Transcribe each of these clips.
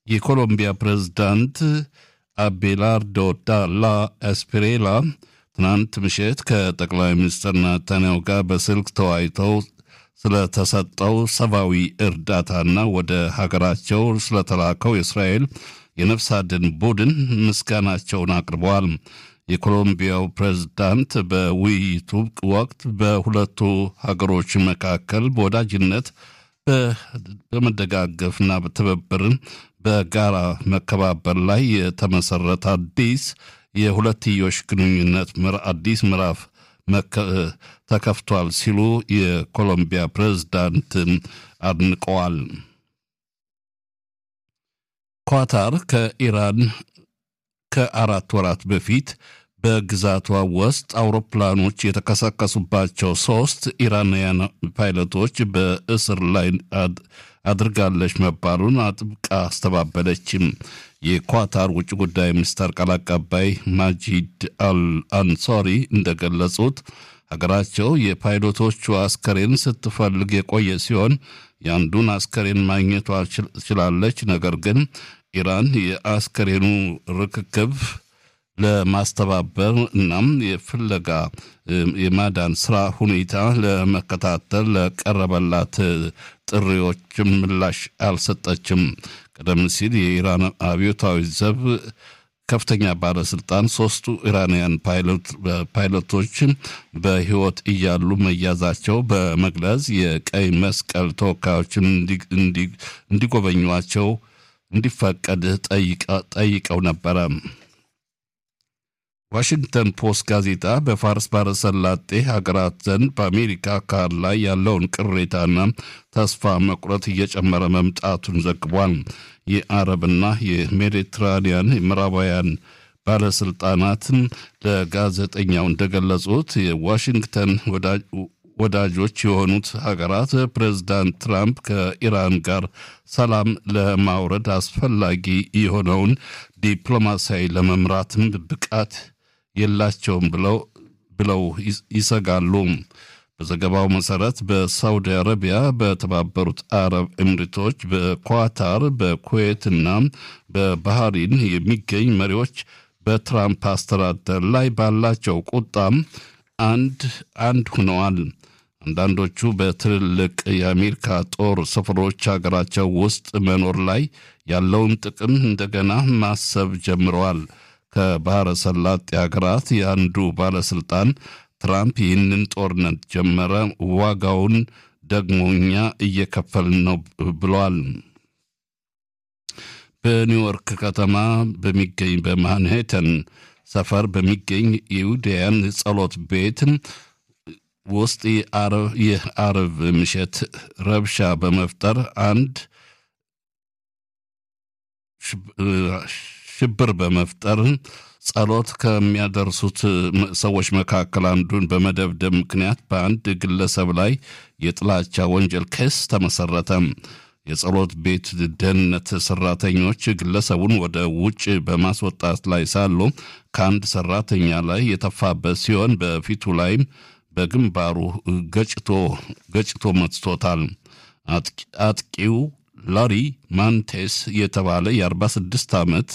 የኮሎምቢያ ፕሬዝዳንት አቤላርዶ ዳላ ኤስፔሬላ ትናንት ምሽት ከጠቅላይ ሚኒስትር ናታንያሁ ጋር በስልክ ተወያይተው ስለተሰጠው ሰብአዊ እርዳታና ወደ ሀገራቸው ስለተላከው የእስራኤል የነፍስ አድን ቡድን ምስጋናቸውን አቅርበዋል። የኮሎምቢያው ፕሬዝዳንት በውይይቱ ወቅት በሁለቱ ሀገሮች መካከል በወዳጅነት በመደጋገፍና በትብብርን በጋራ መከባበር ላይ የተመሰረተ አዲስ የሁለትዮሽ ግንኙነት አዲስ ምዕራፍ ተከፍቷል ሲሉ የኮሎምቢያ ፕሬዝዳንት አድንቀዋል። ኳታር ከኢራን ከአራት ወራት በፊት በግዛቷ ውስጥ አውሮፕላኖች የተከሰከሱባቸው ሶስት ኢራናውያን ፓይለቶች በእስር ላይ አድርጋለች መባሉን አጥብቃ አስተባበለችም። የኳታር ውጭ ጉዳይ ሚኒስተር ቃል አቀባይ ማጂድ አል አንሶሪ እንደገለጹት ሀገራቸው የፓይሎቶቹ አስከሬን ስትፈልግ የቆየ ሲሆን የአንዱን አስከሬን ማግኘቷ ችላለች። ነገር ግን ኢራን የአስከሬኑ ርክክብ ለማስተባበር እናም የፍለጋ የማዳን ስራ ሁኔታ ለመከታተል ለቀረበላት ጥሪዎችም ምላሽ አልሰጠችም። ቀደም ሲል የኢራን አብዮታዊ ዘብ ከፍተኛ ባለስልጣን ሶስቱ ኢራንያን ፓይለቶች በሕይወት እያሉ መያዛቸው በመግለጽ የቀይ መስቀል ተወካዮችን እንዲጎበኟቸው እንዲፈቀድ ጠይቀው ነበረ። ዋሽንግተን ፖስት ጋዜጣ በፋርስ ባሕረ ሰላጤ ሀገራት ዘንድ በአሜሪካ አካል ላይ ያለውን ቅሬታና ተስፋ መቁረጥ እየጨመረ መምጣቱን ዘግቧል። የአረብና የሜዲትራኒያን ምዕራባውያን ባለስልጣናትን ለጋዜጠኛው እንደገለጹት የዋሽንግተን ወዳጆች የሆኑት ሀገራት ፕሬዝዳንት ትራምፕ ከኢራን ጋር ሰላም ለማውረድ አስፈላጊ የሆነውን ዲፕሎማሲያዊ ለመምራትም ብቃት የላቸውም ብለው ብለው ይሰጋሉ። በዘገባው መሰረት በሳውዲ አረቢያ፣ በተባበሩት አረብ ኤምሬቶች፣ በኳታር፣ በኩዌት እና በባህሪን የሚገኝ መሪዎች በትራምፕ አስተዳደር ላይ ባላቸው ቁጣም አንድ አንድ ሆነዋል። አንዳንዶቹ በትልልቅ የአሜሪካ ጦር ሰፈሮች ሀገራቸው ውስጥ መኖር ላይ ያለውን ጥቅም እንደገና ማሰብ ጀምረዋል። ከባሕረ ሰላጤ ሀገራት የአንዱ ባለስልጣን ትራምፕ ይህንን ጦርነት ጀመረ፣ ዋጋውን ደግሞ እኛ እየከፈልን ነው ብለዋል። በኒውዮርክ ከተማ በሚገኝ በማንሄተን ሰፈር በሚገኝ የይሁዳውያን ጸሎት ቤት ውስጥ የአርብ ምሽት ረብሻ በመፍጠር አንድ ሽብር በመፍጠር ጸሎት ከሚያደርሱት ሰዎች መካከል አንዱን በመደብደብ ምክንያት በአንድ ግለሰብ ላይ የጥላቻ ወንጀል ክስ ተመሰረተ። የጸሎት ቤት ደህንነት ሰራተኞች ግለሰቡን ወደ ውጭ በማስወጣት ላይ ሳሉ ከአንድ ሰራተኛ ላይ የተፋበት ሲሆን በፊቱ ላይም በግንባሩ ገጭቶ ገጭቶ መትቶታል። አጥቂው ላሪ ማንቴስ የተባለ የ46 ዓመት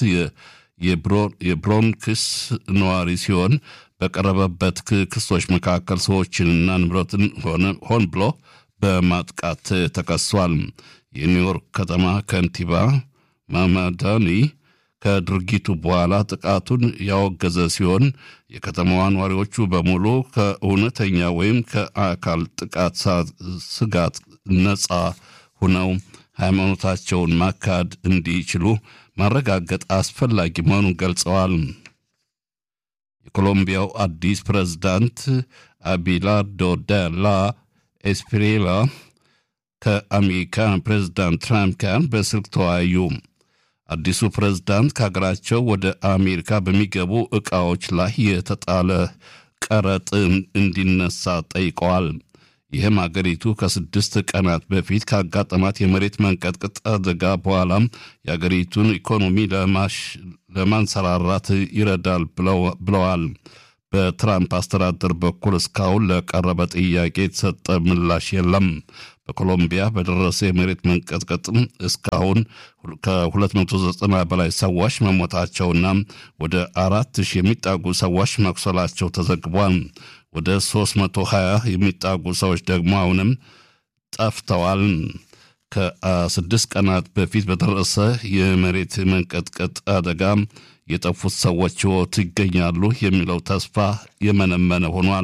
የብሮንክስ ነዋሪ ሲሆን በቀረበበት ክሶች መካከል ሰዎችንና ንብረትን ሆን ብሎ በማጥቃት ተከሷል። የኒውዮርክ ከተማ ከንቲባ ማማዳኒ ከድርጊቱ በኋላ ጥቃቱን ያወገዘ ሲሆን የከተማዋ ነዋሪዎቹ በሙሉ ከእውነተኛ ወይም ከአካል ጥቃት ስጋት ነፃ ሁነው ሃይማኖታቸውን ማካድ እንዲችሉ ማረጋገጥ አስፈላጊ መሆኑን ገልጸዋል። የኮሎምቢያው አዲስ ፕሬዝዳንት አቢላርዶ ዳላ ኤስፒሬላ ከአሜሪካ ፕሬዝዳንት ትራምፕ ጋር በስልክ ተወያዩ። አዲሱ ፕሬዝዳንት ከሀገራቸው ወደ አሜሪካ በሚገቡ ዕቃዎች ላይ የተጣለ ቀረጥ እንዲነሳ ጠይቀዋል። ይህም አገሪቱ ከስድስት ቀናት በፊት ካጋጠማት የመሬት መንቀጥቀጥ አደጋ በኋላም የአገሪቱን ኢኮኖሚ ለማንሰራራት ይረዳል ብለዋል። በትራምፕ አስተዳደር በኩል እስካሁን ለቀረበ ጥያቄ የተሰጠ ምላሽ የለም። በኮሎምቢያ በደረሰ የመሬት መንቀጥቀጥ እስካሁን ከ290 በላይ ሰዎች መሞታቸውና ወደ አራት ሺህ የሚጣጉ ሰዎች መቁሰላቸው ተዘግቧል። ወደ 320 የሚጣጉ ሰዎች ደግሞ አሁንም ጠፍተዋል። ከስድስት ቀናት በፊት በደረሰ የመሬት መንቀጥቀጥ አደጋ የጠፉት ሰዎች ሕይወት ይገኛሉ የሚለው ተስፋ የመነመነ ሆኗል።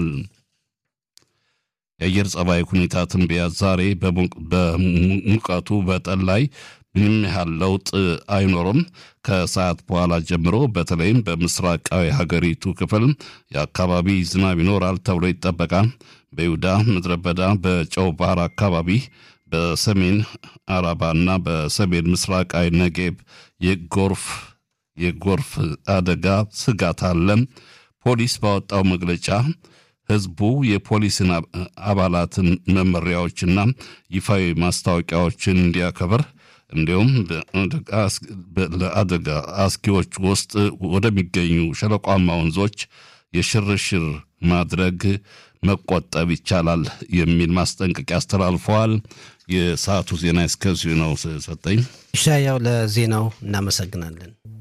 የአየር ጸባይ ሁኔታ ትንበያ ዛሬ በሙቀቱ በጠን ላይ ምንም ያህል ለውጥ አይኖርም። ከሰዓት በኋላ ጀምሮ በተለይም በምስራቃዊ ሀገሪቱ ክፍል የአካባቢ ዝናብ ይኖራል ተብሎ ይጠበቃል። በይሁዳ ምድረ በዳ፣ በጨው ባህር አካባቢ፣ በሰሜን አረባና በሰሜን ምስራቃዊ ነጌብ የጎርፍ የጎርፍ አደጋ ስጋት አለ። ፖሊስ ባወጣው መግለጫ ህዝቡ የፖሊስን አባላትን መመሪያዎችና ይፋዊ ማስታወቂያዎችን እንዲያከብር እንዲሁም ለአደጋ አስጊዎች ውስጥ ወደሚገኙ ሸለቋማ ወንዞች የሽርሽር ማድረግ መቆጠብ ይቻላል የሚል ማስጠንቀቂያ አስተላልፈዋል። የሰዓቱ ዜና እስከዚሁ ነው። ሰጠኝ ሻያው ለዜናው እናመሰግናለን።